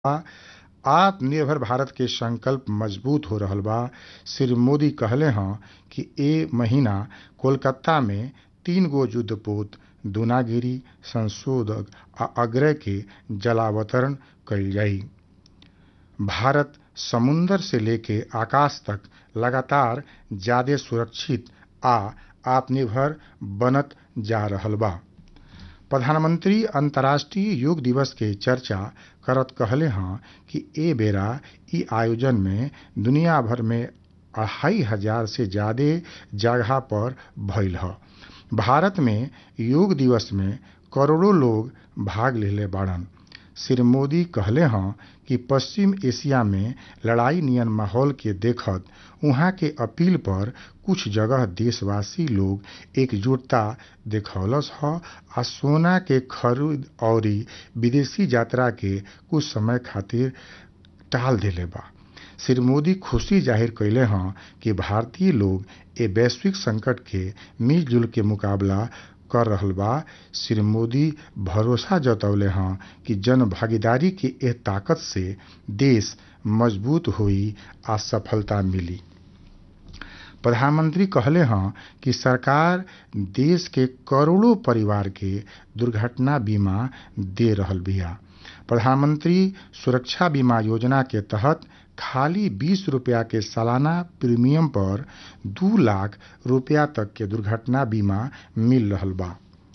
आत्मनिर्भर भारत के संकल्प मजबूत हो रहल बा श्री मोदी कहले हँ कि ए महीना कोलकाता में तीन गो युद्धपोत दूनागिरी संशोधक आ अग्रय के जलावतरण कईल जाई भारत समुंदर से लेके आकाश तक लगातार ज्यादे सुरक्षित आ आत्मनिर्भर बनत जा रहल बा प्रधानमंत्री अंतर्राष्ट्रीय योग दिवस के चर्चा करत कहले हँ कि ए बेरा इ आयोजन में दुनिया भर में अढ़ाई हजार से ज्यादे जगह पर भइल ह भारत में योग दिवस में करोड़ों लोग भाग लेले बाड़न श्री मोदी कहले हँ कि पश्चिम एशिया में लड़ाई नियन माहौल के देखत उहाँ के अपील पर कुछ जगह देशवासी लोग एकजुटता देखौलस ह आ सोना के खरीद अउरी विदेशी यात्रा के कुछ समय खातिर टाल देले बा श्री मोदी खुशी जाहिर कैले हँ कि भारतीय लोग ए वैश्विक संकट के मिलजुल के मुकाबला कर रहल बा श्री मोदी भरोसा जतौले हँ कि जन भागीदारी के एह ताकत से देश मजबूत होई आ सफलता मिली प्रधानमंत्री कहले हँ कि सरकार देश के करोड़ों परिवार के दुर्घटना बीमा दे रहल बिया प्रधानमंत्री सुरक्षा बीमा योजना के तहत खाली बीस रुपया के सालाना प्रीमियम पर दू लाख रुपया तक के दुर्घटना बीमा मिल रहल बा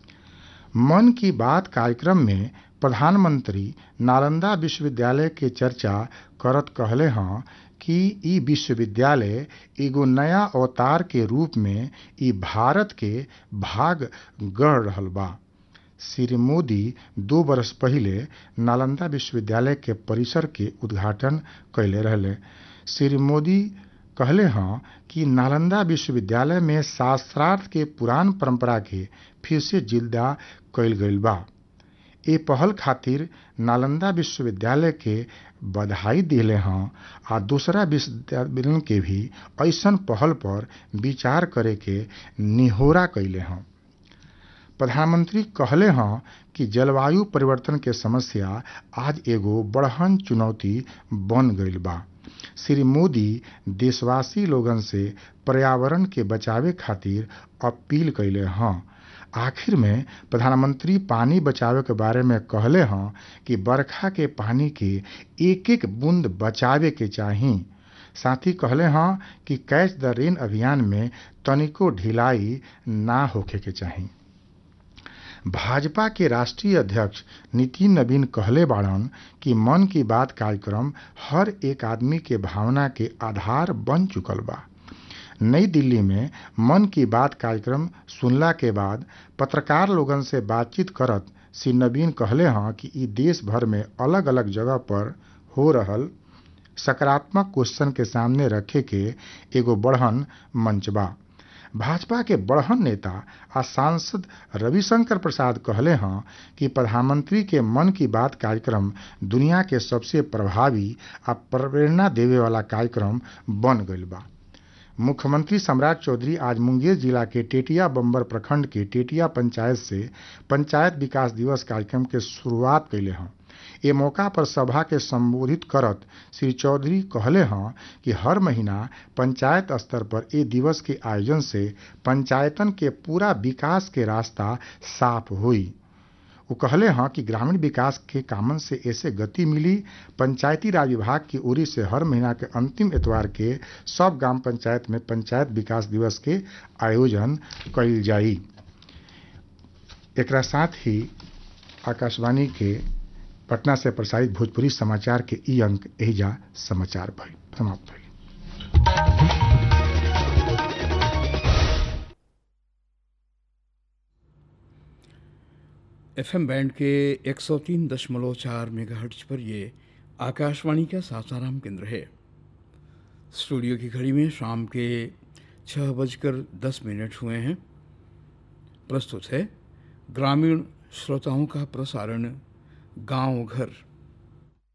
मन की बात कार्यक्रम में प्रधानमंत्री नालंदा विश्वविद्यालय के चर्चा करत कहले हँ कि इ विश्वविद्यालय एगो नया अवतार के रूप में इ भारत के भाग गढ़ रहल बा श्री मोदी दो बरस पहिले नालंदा विश्वविद्यालय के परिसर के उद्घाटन कैले रहले श्री मोदी कहले हँ कि नालंदा विश्वविद्यालय में शास्त्रार्थ के पुरान परंपरा के फिर से जिंदा कैल गईल बा ए पहल खातिर नालंदा विश्वविद्यालय के बधाई दिले हँ आ दूसरा विश्वविद्यालय के भी ऐसन पहल पर विचार करे के निहोरा कैले हँ प्रधानमंत्री कहले हँ कि जलवायु परिवर्तन के समस्या आज एगो बड़हन चुनौती बन गईल बा श्री मोदी देशवासी लोगन से पर्यावरण के बचावे खातिर अपील कैले हँ आखिर में प्रधानमंत्री पानी बचावे के बारे में कहले हँ कि बरखा के पानी के एक एक बूंद बचावे के चाही साथ ही कहले हँ कि कैच द रेन अभियान में तनिको ढिलाई ना होखे के चाही भाजपा के राष्ट्रीय अध्यक्ष नितिन नवीन कहले बाड़न कि मन की बात कार्यक्रम हर एक आदमी के भावना के आधार बन चुकल बा नई दिल्ली में मन की बात कार्यक्रम सुनला के बाद पत्रकार लोगन से बातचीत करत श्री नवीन कहले हँ कि इ देश भर में अलग अलग जगह पर हो रहल सकारात्मक क्वेश्चन के सामने रखे के एगो बढ़न मंच बा भाजपा के बढ़न नेता आ सांसद रविशंकर प्रसाद कहले हँ कि प्रधानमंत्री के मन की बात कार्यक्रम दुनिया के सबसे प्रभावी आ प्रेरणा देवे वाला कार्यक्रम बन गईल बा मुख्यमंत्री सम्राट चौधरी आज मुंगेर जिला के टेटिया बम्बर प्रखंड के टेटिया पंचायत से पंचायत विकास दिवस कार्यक्रम के शुरुआत कैले हँ ए मौका पर सभा के संबोधित करत श्री चौधरी कहले हँ कि हर महीना पंचायत स्तर पर ए दिवस के आयोजन से पंचायतन के पूरा विकास के रास्ता साफ हुई वो कहले हँ कि ग्रामीण विकास के कामन से ऐसे गति मिली पंचायती राज विभाग की ओरी से हर महीना के अंतिम एतवार के सब ग्राम पंचायत में पंचायत विकास दिवस के आयोजन कईल जाई एकरा साथ ही आकाशवाणी के पटना से प्रसारित भोजपुरी समाचार के ई अंक एहिजा समाचार भइल समाप्त भइल एफएम बैंड के 103 दशमलव चार मेगाहर्ट्ज पर ये आकाशवाणी का सासाराम केंद्र है स्टूडियो की घड़ी में शाम के छः बजकर दस मिनट हुए हैं प्रस्तुत है ग्रामीण श्रोताओं का प्रसारण गांव घर